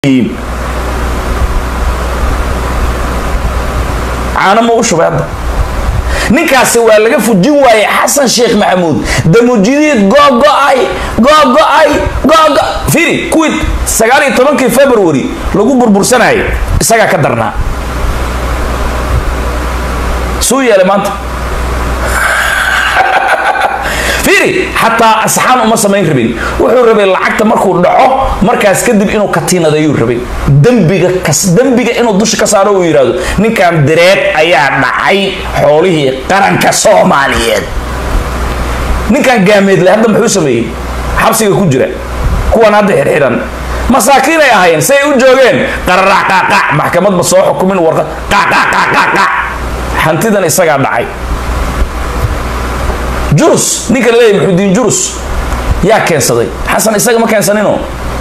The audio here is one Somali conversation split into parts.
caano ma u shubay hadda ninkaasi waa laga fujin waayey xasan sheekh maxamuud damujidiid googo-ay googo-ay googo firi kuwii sagaal iyo tobankii february lagu burbursanayay isagaa ka darnaa suu yeelay maanta fiiri xataa asxaan uma samayn rabin wuxuu rabay lacagta markuu dhaco markaas kadib inuu katiinadayuu rabay dembiga kas dembiga inuu dusha ka saaro uu yidhahdo ninkan direed ayaa dhacay xoolihii qaranka soomaaliyeed ninkan gaameedle hadda muxuu sameeyey xabsiga ku jira kuwan hadda xirxiran masaakiin ay ahaayeen say u joogeen qararac qaaqac maxkamad ma soo xukumin warqad qaqaqaqaqac hantidan isagaa dhacay jurus ninka laleeyahy maxudiin jurus yaa keensaday xasan isaga ma keensanino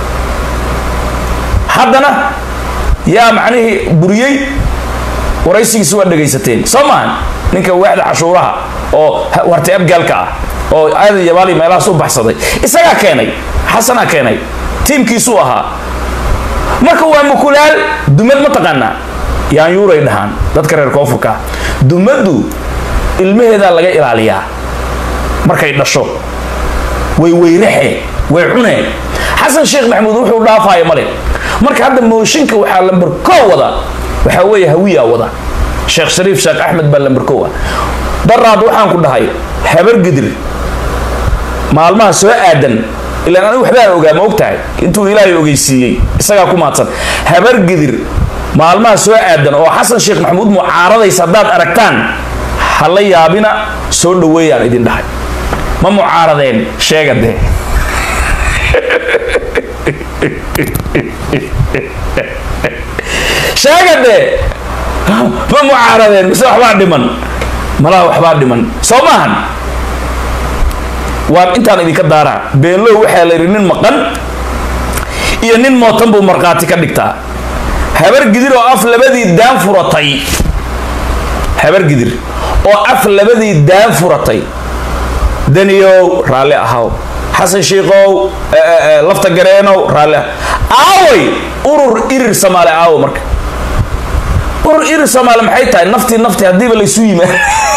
haddana yaa macnihii buriyey waraysigiisi waa dhegaysateen soo maahan ninka waaxda cashuuraha oo warti abgaalka ah oo aadan yabaali meelahaas u baxsaday isagaa keenay xasanaa keenay tiimkiisuu ahaa marka waa mukulaal dumad ma taqaanaa yaanyuuray dhahaan dadka reer koonfurka dumaddu ilmaheedaa laga ilaaliyaa markay dhasho way weyraxe way cuneen xasan sheekh maxamuud wuxuu dhaafaayo male marka hadda mooshinka waxaa lamber koo wada waxaa weeye hawiyaa wada sheekh shariif sheekh axmed baa lamber kow ah daraad waxaan ku dhahay habar gidir maalmaha soo aadan ilaan anigu waxbaan ogaa ma og tahay intuu ilaahay ogeysiiyey isagaa ku maadsan habar gidir maalmaha soo aadan oo xasan sheekh maxamuud mucaaradaysa haddaad aragtaan ha la yaabina soo dhaweeyaan idin dhahay ma mucaaradeen sheega dee sheega dee ma mucaaradeen mise waxbaa dhiman malaha waxbaa dhiman soo maahan waan intaan idinka daaraa beenlow waxaa la yidhi nin maqan iyo nin mootan buu markhaati ka dhigtaa habar gidir oo af labadii daan furatay habar gidir oo af labadii daan furatay daniyow raalli ahaw xasan shiikow lafta gareenow raalli aaway urur irir soomaali aawo marka urur irir soomaali maxay tahay naftii naftii haddiiba laysu yimaad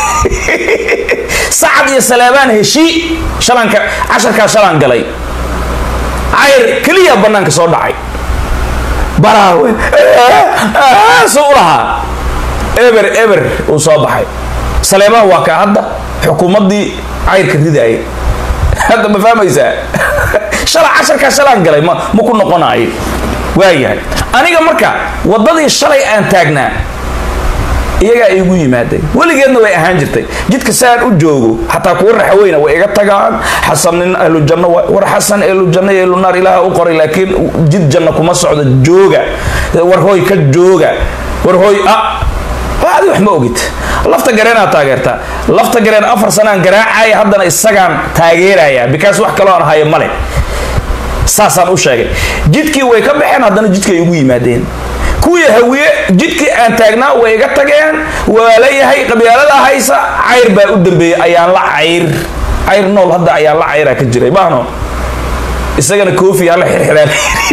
sacad iyo saleebaan heshii shalanka casharkaa shalan galay cayr keliya bannaanka soo dhacay baraawe suu u lahaa eber eber uu soo baxay saleebaan waa kaa hadda xukuumaddii cayrka ridaaya hadda ma fahmaysaa shala casharkaa shalaan galay ma ma ku noqonayo waayahay aniga marka waddadii shalay aan taagnaa iyagaa igu yimaadeen weligeedna way ahaan jirtay jidka saan u joogo xataa kuwa raxweyna way iga tagaan xasan nin ahlu janno war xasan ahlu janno iyo ahlu naar ilaaha u qoray laakiin jid janno kuma socdo jooga war hooy ka jooga war hooy ah adi wax ma ogid lafta gareenaa taageertaa lafta gareen afar sanaan garaacaya haddana isagaan taageeraya bikaas wax kaloo aan hayo male saasaan u sheegay jidkii way ka baxeen haddana jidkay igu yimaadeen kuwii hawiye jidkii aan taagnaa way iga tageen waa leeyahay qabyaalada haysa cayr baa u dambeeyey ayaan la cayr cayr nool hadda ayaan la cayraa ka jiray maahno isagana koofi hala xirxiraan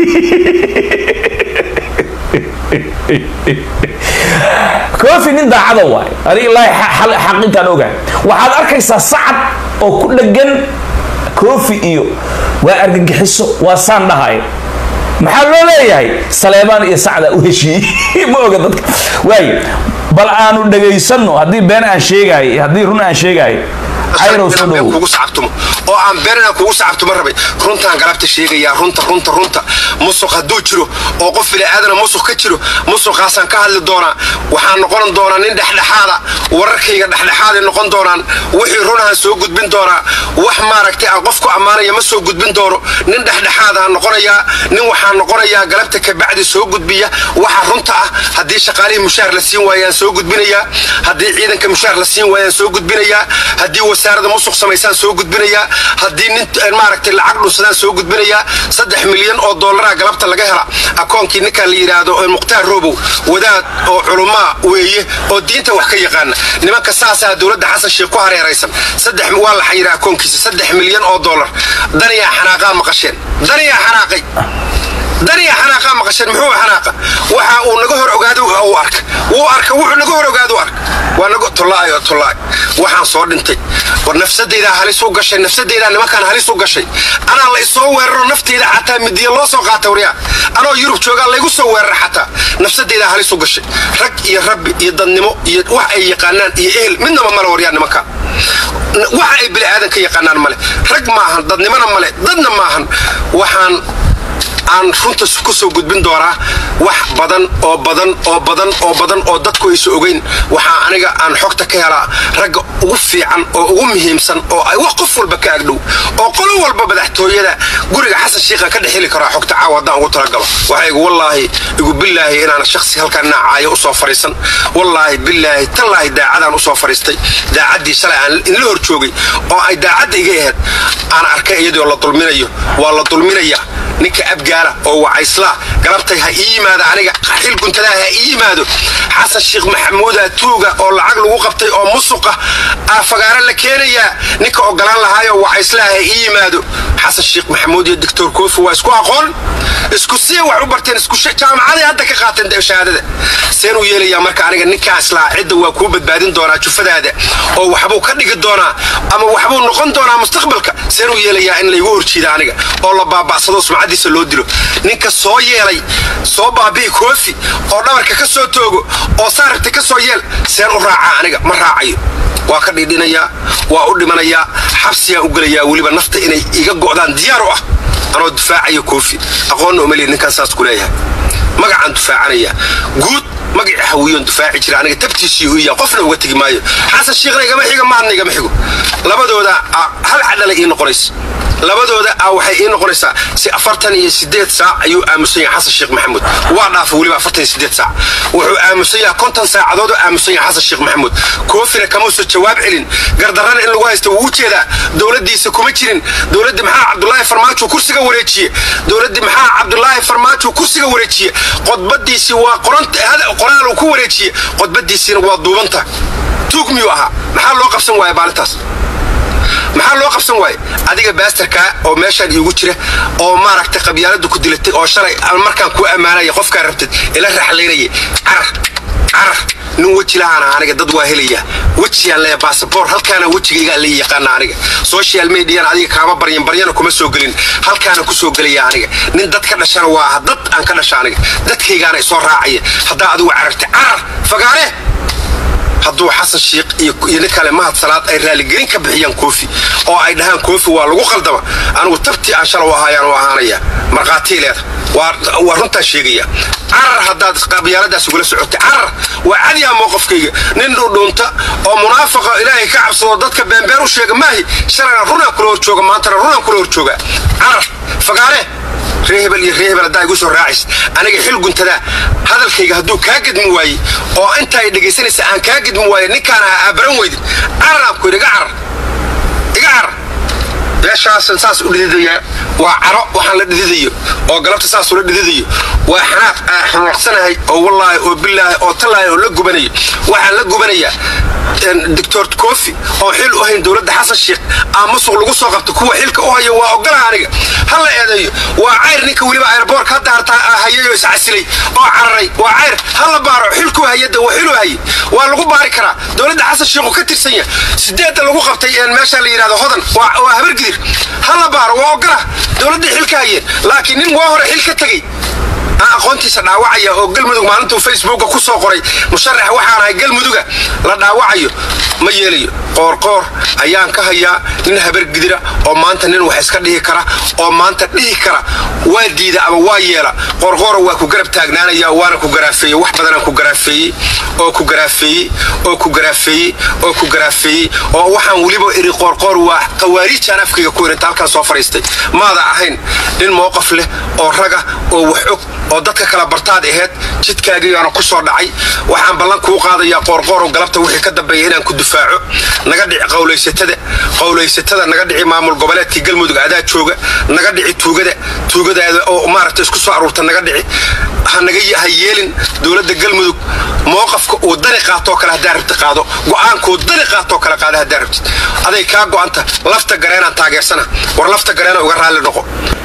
koofi nin daacada waay adig ilaahi xaqintaan ogahay waxaad arkaysaa sacad oo ku dhegan koofi iyo waa argagixiso waa saan dhahayo maxaa loo leeyahay saleebaan iyo sacda u heshiiyey ma oga dadka waayo bal aanu dhagaysano haddii been aan sheegaayo haddii run aan sheegaayo cayrow soo dhowo kugu sacabtumo oo aan beenana kugu sacabtumo rabay runtaan galabta sheegayaa runta runta runta musuq hadduu jiro oo qof bini'aadana musuq ka jiro musuqaasaan ka hadli doonaa waxaan noqon doonaa nin dhexdhexaada wararkayga dhexdhexaaday noqon doonaan wixii runahan soo gudbin doonaa wax maaragtay aan qofku ammaanaya ma soo gudbin doono nin dhexdhexaadaan noqonayaa nin waxaan noqonayaa galabta kabacdi soo gudbiya waxa runta ah haddii shaqaalihii mushaar la siin waayaan soo gudbinayaa haddii ciidanka mushaar la siin waayaan soo gudbinayaa haddii wasaarada musuq samaysaan soo gudbinayaa haddii nin maaragtay lacag dhunsadaan soo gudbinayaa saddex milyan oo dollaraa galabta laga hela akoonkii ninkan la yidhaahdo mukhtaar robow wadaad oo culumaa weeye oo diinta wax ka yaqaana nimanka saasaa dowladda xasan sheekh ku hareeraysan saddex waa la xayiraa akoonkiisa saddex milyan oo dollar daniyaa xanaaqaa maqasheen daniyaa xanaaqay daniya xanaaqa maqasheen muxuu xanaaqa waxa uu naga hor ogaado uu arka wuu arka wuxuu naga hor ogaado arka waa naga tollaay oo tollaay waxaan soo dhintay war nafsadeydaa halis u gashay nafsadeydaa nimankaan halis u gashay anaa la isoo weeraro nafteyda xataa midiya loo soo qaata waryaa anoo yurub joogaa laygu soo weerara xataa nafsadeydaa halis u gashay rag iyo rabbi iyo dadnimo iyo wax ay yaqaanaan iyo ehel midnaba male waryaa nimankaan waxa ay bini aadan ka yaqaanaan male rag maahan dadnimona male dadna maahan waxaan aan runta ku soo gudbin doonaa wax badan oo badan oo badan oo badan oo dadku aysa ogeyn waxaa aniga aan xogta ka helaa ragga ugu fiican oo ugu muhiimsan oo ay wax qof walba ka agdhow oo qolo walba madaxtooyada guriga xasan shiikha ka dhexheli karaa xogta caawa haddaan ugu talagalo waxaa igu wallaahi igu bilaahi inaana shaksi halkaan naacaayo usoo fariisan wallaahi bilaahi tallaahi daacadaan usoo fariistay daacaddii shalay aan inla hor joogay oo ay daacadda iga ahayd aan arkay iyadoo la dulminayo waa la dulminaya ninka abgaala oo wacayslaa galabtay ha ii yimaado aniga xil guntadaa ha ii yimaado xasan sheekh maxamuuda tuuga oo lacag lagu qabtay oo musuqa aa fagaaro la keenayaa ninka ogolaan lahaayo wacayslaa ha ii yimaado xasan sheekh maxamuud iyo doctor koofi waa isku aqoon isku sii wax u barteen isku jaamacaday hadda ka qaateen shahaadada seen u yeelayaa marka aniga ninkaas laa cidda waa kuu badbaadin doonaa jufadaada oo waxbuu ka dhigi doonaa ama waxbuu noqon doonaa mustaqbalka seen u yeelayaa in laygu horjiida aniga oo la baaba'sado sumcadiisa loo dilo ninka soo yeelay soo baabi'i koofi oo dhabarka ka soo toogo oo saaragta ka soo yeel seen u raacaa aniga ma raacayo waa ka dhidhinayaa waa u dhimanayaa xabsigaan u gelayaa weliba nafta inay iga go'daan diyaar u ah anoo difaacayo koofi aqoonna umaliya ninkaan saas ku leeyahay magacaan difaacanaya guud magacii hawiyoon difaaci jira aniga tabtiisii u iya qofna uga tegi maayo xasan shiikhna igama xiga maadna igama xigo labadooda hal cadhala ii noqonaysa labadooda a waxay ii noqonaysaa si afartan iyo sideed saac ayuu aamusan yahay xasan sheekh maxamuud waa dhaafa weliba afartan iyo sideed saac wuxuu aamusan yahay konton saacadood oo aamusan yahay xasan sheekh maxamuud koofina kamuusan jawaab celin gardarrana in lagu haysta wuu u jeedaa dowladdiisa kuma jirin dowladdii maxaa cabdulaahi farmaajo kursiga wareejiye dowladdii maxaa cabdulaahi farmaajo kursiga wareejiye qodbadiisii waa qoraal uu ku wareejiye qodbadiisiina waa duubanta tuug miyuu ahaa maxaa loo qabsan waaya maalintaas maxaa loo qabsan waaye adiga baastarkaa oo meeshaan iigu jira oo maaragtay qabyaalada ku dilatay oo shalay markaan kuu ammaanaya qofkaa rabtid ila raxlaynaya carar carar nin weji lahaana aniga dad waa helaya wejiyaan leeya basaboor halkaana wejigaygaa la yaqaana aniga social mediana adiga kaama baryan baryana kuma soo gelin halkaana ku soo gelaya aniga nin dad ka dhashana waa dad aan ka dhasha aniga dadkaygaana isoo raacaya haddaa adigu carartay carar fagaare hadduu xasan shiikh iyo nin kale mahad salaad ay raaligelin ka bixiyaan koofi oo ay dhahaan koofi waa lagu qaldama anigu tabtii aan shala u ahaayaan u ahaanaya markhaatii leeda waa runtaan sheegaya carar haddaad qabyaaladaas ugula socotay carar waa cadiyaa mowqofkayga nin dhudhuunta oo munaafaqa ilaahay ka cabsado dadka beenbeen u sheega maahi shalayna runaan kula horjooga maantana runaan kula horjooga carar fagaare ree hebel iyo ree hebel haddaa igu soo raacays aniga xil guntadaa hadalkayga hadduu kaa gedmi waaye oo inta ay dhegaysanaysa aan kaa gedmi waaye ninkaan ah aa baran weydin cararaan ku yidhi iga carar iga carar meeshaasan saas u dhididayaa waa caro waxaan la dhididayo oo galabta saas ula dhididayo waa xanaaq aan xanaaqsanahay oo wallaahi oo bilaahi oo tallaahi oo la gubanayo waxaan la gubanayaa doctor kofi oo xil u hayn dowladda xasan sheekh aa masuq lagu soo qabto kuwa xilka u haya waa ogolaha aniga ha la eedeeyo waa cayr ninka weliba airboorka hadda hartaa hayayoo iscasilay oo cararay waa cayr ha la baaro xilkuu hayada waa xilu haye waa lagu baari karaa dowladda xasan sheekhu ka tirsan yahay sideedda lagu qabtay meesha la yidhahdo hodan waa habargidir ha la baaro waa ogolah dowladday xilka hayeen laakiin nin waa hore xil ka tegey aan aqoontiisa dhaawacaya oo galmudug maalintuu facebooka ku soo qoray musharax waxaan ahay galmuduga la dhaawacayo ma yeelayo qoorqoor ayaan ka hayaa nin habargidira oo maanta nin wax iska dhihi kara oo maanta dhihi kara waa diida ama waa yeela qoorqoora waa ku garab taagnaanaya waana ku garaafeeye wax badanaan ku garaafeeyey oo ku garaafeeyey oo ku garaafeeyey oo ku garaafeeyey oo waxaan weliba iri qoorqoor waa qawaariijaan afkayga ku irinta halkaan soo fadhiistay maada ahayn nin mowqaf leh oo raga oo wax og oo dadka kala bartaad aheyd jidkaagiyaana ku soo dhacay waxaan ballan kuu qaadayaa qoorqoorow galabta wixii ka dambeeya inaan ku difaaco naga dhici qowlaysatada qowlaysatada naga dhici maamul goboleedkii galmudug adaa jooga naga dhici tuugada tuugadaada oo maaragta isku soo aruurta naga dhici hanaga ha yeelin dowladda galmudug mowqafka uu dani qaatoo kale haddaa rabti qaado go'aankuu dani qaatoo kale qaada haddaa rabtid aday kaa go'anta lafta gareenaan taageersana war lafta gareena uga raalli noqo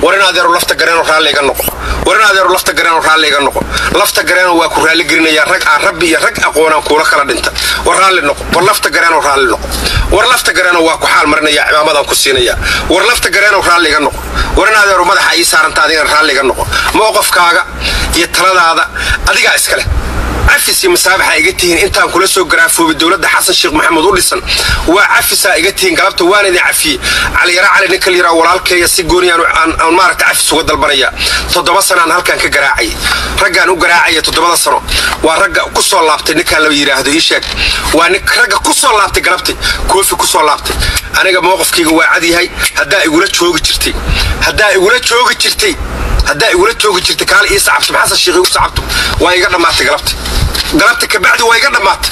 war in adeero lafta gareenoo raalli iga noqo war in adeero lafta gareenoo raalli iga noqo lafta gareenoo waa ku raalli gelinayaa rag aan rabbi iyo rag aqoonaan kuula kala dhinta war raalli noqo war lafta gareenoo raalli noqo war lafta gareenoo waa ku xaal marinaya cimaamadan ku siinaya war lafta gareenoo raalli iga noqo war in adeero madaxa ii saaranta adigana raalli iga noqo mowqafkaaga iyo taladaada adigaa iska leh cafis iyo masaabaxa iga tihiin intaan kula soo garaafoobay dowladda xasan sheekh maxamuud u dhisan waa cafisaa iga tihiin galabta waan idin cafiyey caliyara cali ninka la yidhaha walaalkeeya si gooniyaan aan maaragta cafis uga dalbanaya toddoba sanaan halkan ka garaacayay raggaan u garaacaya toddobada sano waa ragga ku soo laabtay ninkaan la yidhaahdo ii sheeg waa ragga ku soo laabtay galabtay koofi ku soo laabtay aniga mowqafkayga waa cad yahay haddaa igula joogi jirtay haddaa igula joogi jirtay haddaa igula joogi jirtay kaale ii sacabto maxasan sheekh igu sacabto waa iga dhammaatay galabta galabta kabacdi waa iga dhammaatay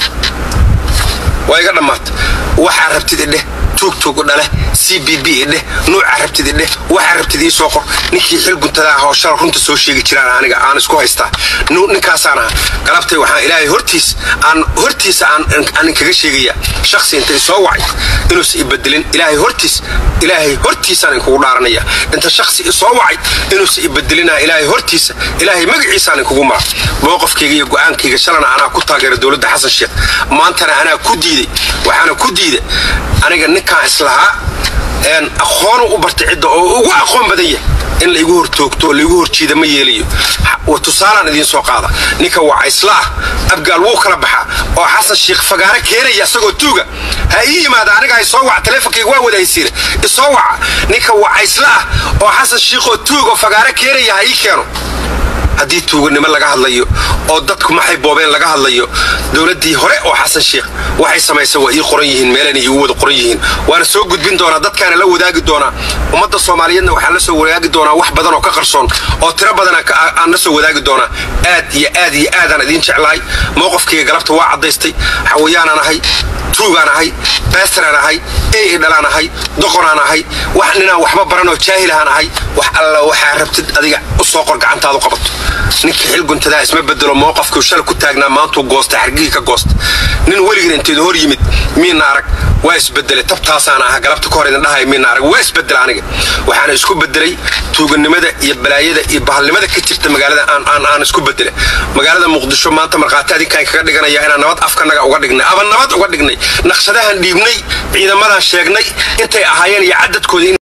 waa iga dhammaatay waxaa rabtid idheh tuugtuug dhale c b b idheh nuucaa rabtid idheh waxaa rabtid ii soo qor ninkii xil guntadaa hawshala runta soo sheegi jiraan aniga aan isku haystaa ninkaasaan aha galabtay waxaan ilaahay hortiis aan hortiisa aan inkaga sheegaya shaksi inta isoo wacay inuusa ibedelin ilaahay hortiis ilaahay hortiisaan inkugu dhaaranaya inta shaksi isoo wacay inuusa ibedelina ilaahay hortiisa ilaahay magaciisaan inkugu mara mowqafkayga iyo go'aankayga shalana anaa ku taageera dowladda xasan sheekh maantana anaa ku diiday waxaana ku diida aniga ninkaan islahaa aqoonu u bartay cidda oo ugu aqoon badan yahay in laigu hortoogto oo laigu horjiida ma yeelayo tusaalaan idiin soo qaada ninka wacaysla ah abgaal wuu kala baxaa oo xasan sheekh fagaaro keenaya isagoo tuuga ha ii yimaada aniga isoo waca taleefonkayga waa wada haysiina isoo waca ninka wacaysla ah oo xasan sheekhoo tuugoo fagaaro keenaya ha ii keeno haddii tuuganimo laga hadlayo oo dadku maxay boobeen laga hadlayo dowladdii hore oo xasan sheekh waxay samaysay waa ii qoran yihiin meelana iigu wada qoran yihiin waana soo gudbin doonaa dadkaana la wadaagi doonaa ummadda soomaaliyeedna waxaan la soo wadaagi doonaa wax badan oo ka qarsoon oo tiro badan aan la soo wadaagi doonaa aad iyo aad iyo aadaan idiin jeclahay mowqafkayga galabta waa caddaystay xawayaanaan ahay tuugaan ahay beestaraan ahay ey dhalaan ahay doqonaan ahay wax ninaan waxba baranoo jaahilahaan ahay wax alla waxaa rabtid adiga u soo qor gacantaadu qabato ninkii xil guntadaa isma bedelo mowqafkuu shala ku taagnaa maantuu goostay xargihii ka goosta nin weligiin inteedu hor yimid miina arag waa isbedelay tabtaasaan aha galabta ka hor idin dhahay miina arag waa isbedela aniga waxaana isku bedelay tuuganimada iyo balaayada iyo bahalnimada ka jirta magaalada aan isku bedela magaalada muqdisho maanta markhaati adinkaan kaga dhiganaya inaan nabad afkanaga uga dhignay aba nabad uga dhignay naqshadahan dhiibnay ciidamadan sheegnay intay ahaayeen iyo cadadkoodii